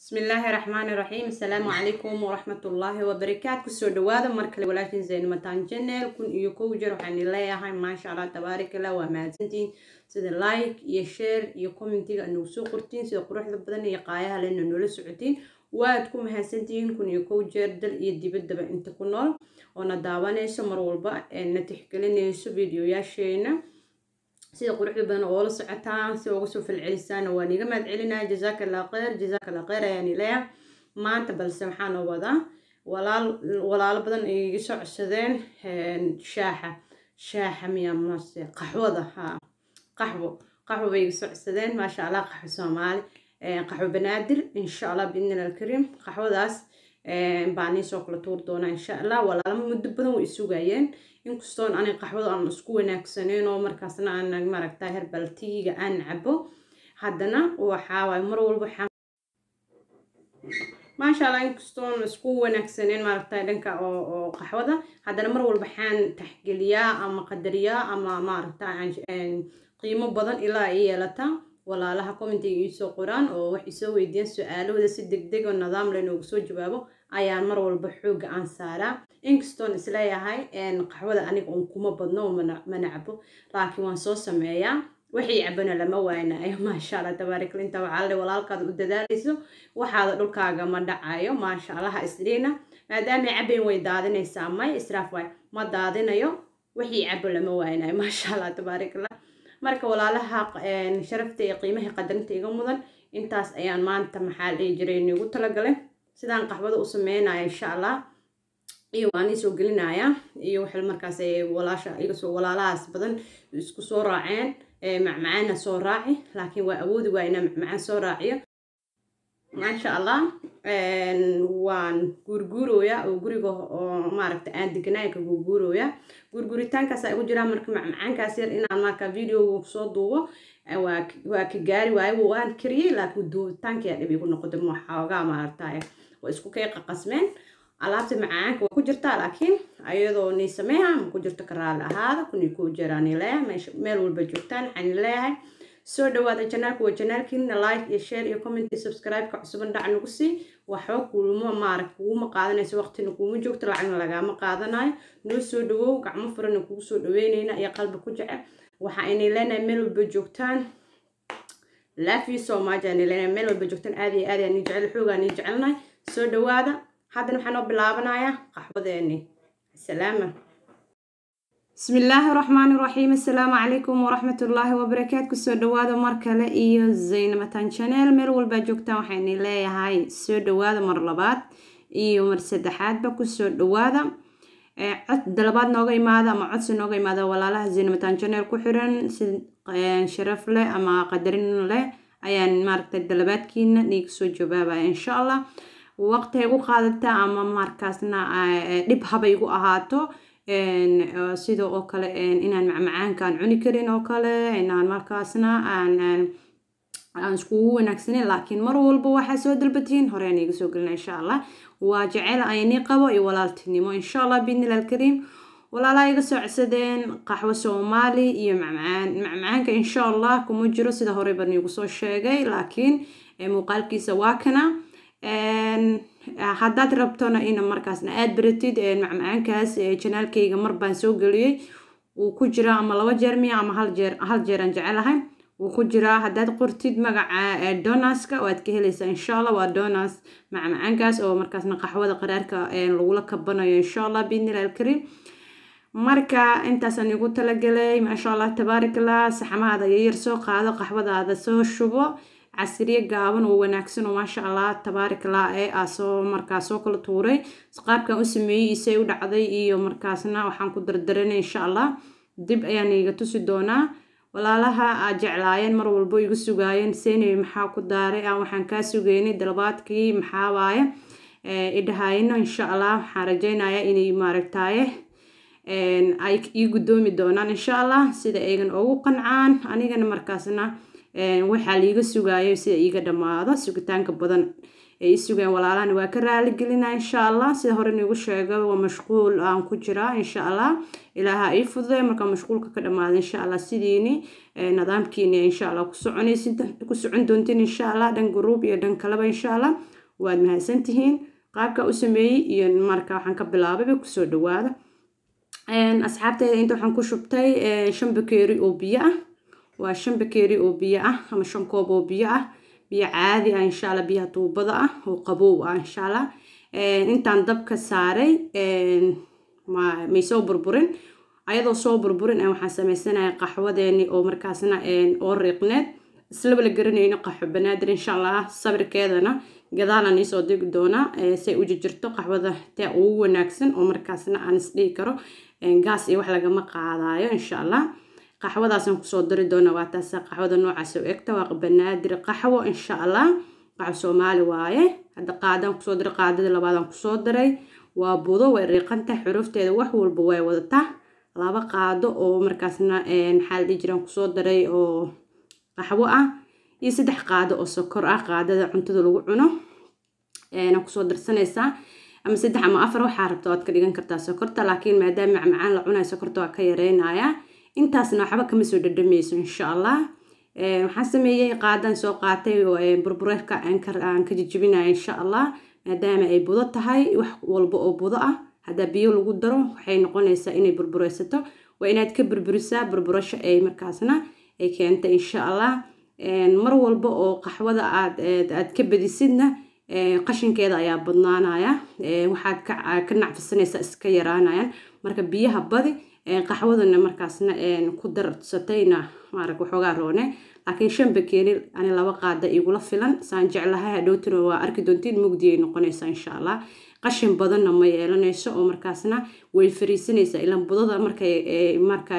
bismillaahi raxmaani raxiim asalaamu calaykum waraxmatullaahi wabarakaatu kusoo dhawaada markale walaashin zaynamataan janel kun iyo kow jeer waxaan leeyahay maasha allah tabaarakallah waa mahadsantihiin sida like iyo share iyo commentiga nagu soo qortiin sida quruxda badan iyo qaayaha lena noola socotiin waad ku mahadsantihiin kun iyo kow jeer dal iyo dibaddaba inta ku nool oo na daawanayso mar walba na tixgelinayso videoyaasheena sida quruxda badan oo la socotaan si uga soo falcelisaan waa niga mahad celinaya jazaaka allah kheyr jazaaka allah kheyr ayaan leeyahay maanta balse waxaan oo wadaa walaal walaalo badan ay iga soo codsadeen shaaxa shaaxa miya mase qaxwada ha qaxwo qaxwo bay iga soo codsadeen maasha allah qaxwo soomaali qaxwo banaadir insha allah biidnillah alkariim qaxwadaas baan iisoo kala tuur doonaa insha allah walaalama muddo badan way isugayeen inkastoon anig qaxwada aan isku wanaagsaneyn oo markaasna aan maaragta herbaltiga aan cabo haddana waxaa waay mar walba waxaan maasha allah inkastoon isku wanaagsaneyn maaragta dhanka oo oo qaxwada haddana mar walba waxaan taxgeliyaa ama qadariyaa ama maaragta qiimo badan ilaa ay yeelata walaalaha commentiga iisoo qoraan oo wax isoo weydiiyaan su-aalahooda si deg deg oo nidaam leh noogu soo jawaabo ayaan mar walba xoogga aan saaraa inkastoon isleeyahay qaxwada aniga un kuma badno oo mana cabo laakiin waan soo sameeyaa wixii cabana lama waaynayo maasha allah tabaarakla inta waxaa le walaalkaada u dadaalayso waxaada dhulkaaga ma dhacayo maasha allaha isdhiina maadaama cabayn way daadinaysaa may israaf waay ma daadinayo wixii cabo lama waaynayo maasha allah tabaarakla marka walaalaha sharafta iyo qiimaha qadarinta iga mudan intaas ayaan maanta maxaa dhihi jiray nigu talagalay sidaan qaxwada u sameynaya insha allah iyo waan ii soo gelinaya iyo waxay markaas walaasha igasoo walaalahaas badan isku soo raaceen macmacaana soo raaci laakiin waa awoodi waa inaa macmacaan soo raaciyo maasha allah waan guurguurooya oo guriga oo maaragta aan deganaanka guurguurooya guurguuritaankaas igu jiraa marka macmacaankaas yar inaan marka videoga soo duubo waa ka gaari waayo waan kariyey laakiin duubitaankiyaa dhib igu noqotay waxoogaa maaragtay waa isku kay qaqasmeen alaabta macaanka waa ku jirtaa laakiin ayadoo nii sameeha ma ku jirto ka raali ahaada kunii kuu jiraani leeyahay meel walba joogtaan waxaan leeyahay soo dhawaada janaalka waa janaalkiina like iyo share iyo comment iyo subscribe-ka cusuban dhac nagu sii waxba kuuma maarag kuguma qaadanayso waqtina kuuma joogto lacagna lagaama qaadanayo noo soo dhawow gacmo furana kugu soo dhaweynayna iyo qalbi ku jecel waxa aynay leenahay meel walba joogtaan love you so much aanay leenahay meel walba joogtaan aad iyo aad aan ii jecel xoogaan ii jecelnahay soo dhawaada haddana waxaan oo bilaabanayaa qaxwadeeni salaama بسم الله الرحمن الرحيم السلام عليكم ورحمة الله وبركاته كسو دوادا مركلة إيو زين متان شانيل مير والبا جوكتا وحيني لي هاي سو دوادا مر لباد إيو مر سدحات با كسو دوادا cod dalabaad nooga imaada ama codsi nooga imaada walaalaha zinamataan janeel ku xiran si sharaf leh ama qadarin leh ayaan maaragtay dalabaadkiina niiga soo jawaabaya insha allah waqti ay gu qaadata ama markaasna dhib haba igu ahaato sida oo kale inaan macmacaankaan cuni karin oo kale inaan markaasna aan aan iskugu wanaagsaneyn laakiin mar walba waxaa soo dalbatiin horeen iga soo gelina insha allah waa jecel aynii qabo iyo walaaltinimo insha allah biidnillah alkariim walaalaha iga soo codsadeen qaxwo soomaali iyo macmacaan macmacaanka insha allah kuma jiro sida horey baan iigu soo sheegay laakiin muuqaalkiisa waa kana haddaad rabtona ina markaasna aada baratid macmacaankaas janaalkayga mar baan soo geliyey wuu ku jiraa ama laba jeer miya ama hal jeer hal jeeraan jecelahay wuu ku jiraa haddaad qortid magaca donaska waad ka helaysaa insha allah waa donas macmacaankaas oo markaasna qaxwada qaraarka lagula kabanayo insha allah biidnillah alkariim marka intaasaan igu talagalay maasha allah tabaarakallah saxamaada yar soo qaado qaxwadaada soo shubo casriye gaaban oo wanaagsan oo maasha allah tabaarakallah ee aa soo markaas soo kala tuuray qaabkan u sameeyey isay u dhacday iyo markaasna waxaan ku dardaranay insha allah dib ayaan iga tusi doonaa walaalaha aad jeclaayeen mar walbo igu sugaayeen seenay maxaa ku daaray aan waxaan kaa sugeynay dalabaadkii maxaa waaye idhahayno insha allah waxaan rajaynayaa inay maaragtaaye ay ii guddoomi doonaan insha allah sida aygan ugu qancaan anigana markaasna waxaa liiga sugayo sida iiga dhammaado sugitaanka badan ay sugeen walaalahana waa ka raali gelinaa insha allah sida hore niigu sheegay waa mashquul aan ku jiraa insha allah ilaaha ii fududay markaa mashquulka ka dhammaada insha allah sidiini nidaamkiini insha allah ku soconaysid ku socon doontiin insha allah dhan gruub iyo dhan kaleba insha allah waad mahadsantihiin qaabka u sameeyey iyo marka waxaan ka bilaabayba kusoo dhawaada asxaabteeda inta waxaan ku shubtay shan bakeeri oo biyo ah waa shan bakeeri oo biyo ah ama shan koob oo biyo ah biyo caadi ah insha allah biyaha tuubada ah oo qabow ah insha allah intaan dabka saaray may soo burburin ayadoo soo burburin waxaan sameysanaya qaxwadeeni oo markaasna oo riiqneed islaba la garanayno qaxwo banaadir insha allah sabirkeedana gadaalan iisoo digi doonaa say u jirjirto qaxwada tee ugu wanaagsan oo markaasna aan isdhihi karo gaas iyo wax lagama qaadayo insha allah qaxwadaasaan kusoo dari doonaa waa taasa qaxwada noocaas u egta waa banaadir qaxwo insha allah qaxwo soomaali waaye hadda qaadaan kusoo diray qaadada labaadaan kusoo daray waa budo way riiqanta xurufteeda wax walba way wadataa laba qaado oo markaasna maxaa la dhihi jiraan kusoo daray oo qaxwo ah iyo saddex qaado oo sokor ah qaadada cuntada lagu cuno kusoo darsanaysaa ama saddex ama afar waxaa rabta waad ka dhigan kartaa sokorta laakiin maadaama macmacaan la cunayo sokorta waa ka yareynayaa intaasna waxba kama soo dhadhamayso insha allah waxaan sameeyey qaadaan soo qaatay burbureerka aan ka jijibinaya insha allah maadaama ay budo tahay wax walba oo budo ah haddaa biyo lagu daro waxay noqonaysaa inay burbureysato waa inaad ka burburisaa burburasho ay markaasna ay keenta insha allah mar walba oo qaxwada aad aad ka badisidna qashinkeeda ayaa badnaanaya waxaad ka nacfisanaysaa iska yaraanayaan marka biyaha badi qaxwadana markaasna ku darsatayna maarag waxoogaa roone laakiin shan bakeeri ani laba qaada igula filan saan jeclahay hadhowtuna waa arki doontiin mugdi ay noqonaysaa insha allah qashin badanna ma yeelanayso oo markaasna way fariisanaysaa ilaan budada markay marka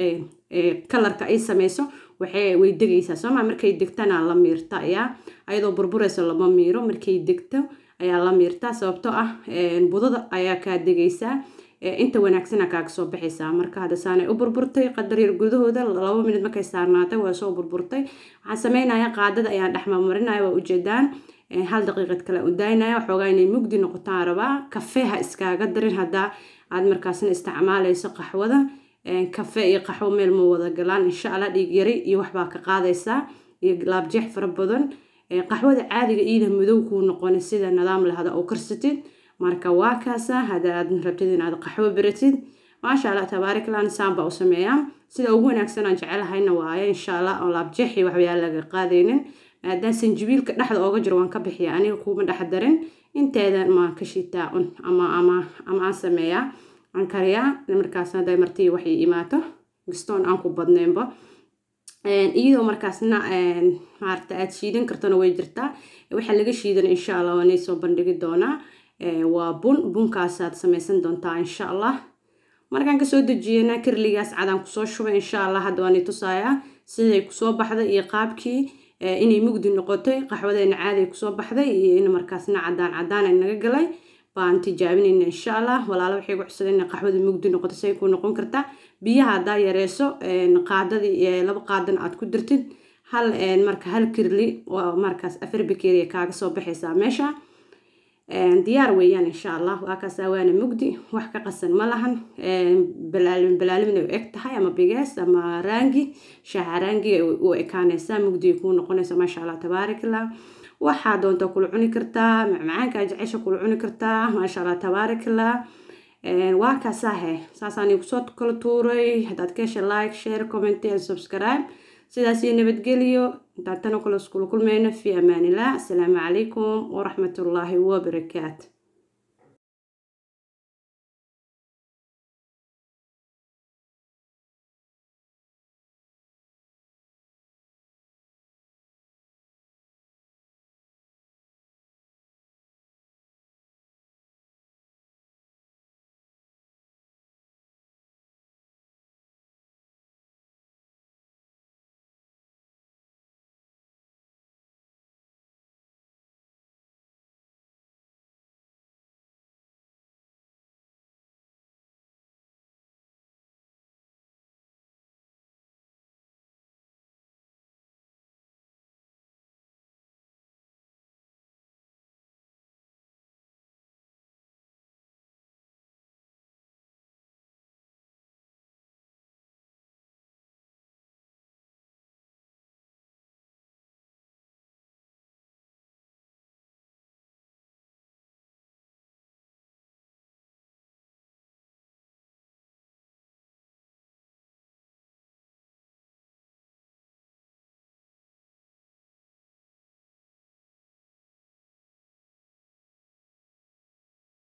kalarka ay sameyso waxay way degaysaa sooma markay degtana la miirta ayaa ayadoo burburaysa lama miiro markay degto ayaa la miirtaa sababtoo ah budada ayaa kaa degaysaa inta wanaagsana kaaga soo baxaysaa marka hadda saanay u burburtay qadar yar gudahooda laba minid markay saarnaatay waa soo burburtay waxaan sameynaya qaadada ayaan dhexmamarinaya waa ujeedaan hal daqiiqad kale u daynaya waxoogaa inay mugdi noqotaan rabaa kafee ha iskaaga darin haddaa aad markaasna isticmaalayso qaxwada kafe iyo qaxwo meel ma wada galaan insha allah dhiig yari iyo waxbaa ka qaadaysaa iyo laabjeex fara badan qaxwada caadiga iida madow kuu noqona sida nidaam lahada oo karsatid marka waa kaasa haddaad rabtid inaad qaxwo beratid maasha allah tabaariklah nisaan baa u sameeyaa sida ugu wanaagsan aan jecelahayna waaye insha allah oo laabjeexi waxbayaa laga qaadaynin maadaama sanjibiilka dhexda ooga jiro waan ka bixiya aniga kuuma dhex darin inteeda ma ka shitaa un ama ama ama aan sameeyaa aan kariyaa markaasna haday martii waxay imaato gastoon aan ku badnaynba iyadoo markaasna maarata aad shiidan kartona way jirtaa waxaa laga shiidan insha allah waanay soo bandhigi doonaa waa bun bunkaasaad samaysan doontaa insha allah markaan kasoo dejiyana kirligaas cadaan kusoo shubay insha allah hadda waanay tusayaa siday kusoo baxday iyo qaabkii inay mugdi noqotay qaxwadeena caadi kusoo baxday iyo in markaasna cadaan cadaan naga galay baan tijaabinayna insha allah walaalo waxay ku cusubeen inay qaxwada mugdi noqoto say ku noqon kartaa biyaha haddaa yareyso qaadadii laba qaadan aad ku dirtid hal marka hal kirli waa markaas afar bakeeriya kaaga soo baxaysaa meesha diyaar weeyaan insha allah waa kaasaa waana mugdi wax ka qasan ma lahan balaalin balaalimna u eg tahay ama bigees ama raangi shaaha raangiga u ekaanaysaa mugdiga kuu noqonaysa maasha allah tabaarakallah waxaa doonta kula cuni kartaa macmacaankaa jecesha kula cuni kartaa maasha allah tabaarakallah waa kaasahe saasaan kusoo kala tuuray haddaad ka hesha like share comment and subscribe sidaas iyo nabadgeliyo intaan tana kula iskula kulmayno fi amaanillah asalaamu calaykum waraxmatullaahi wabarakaatu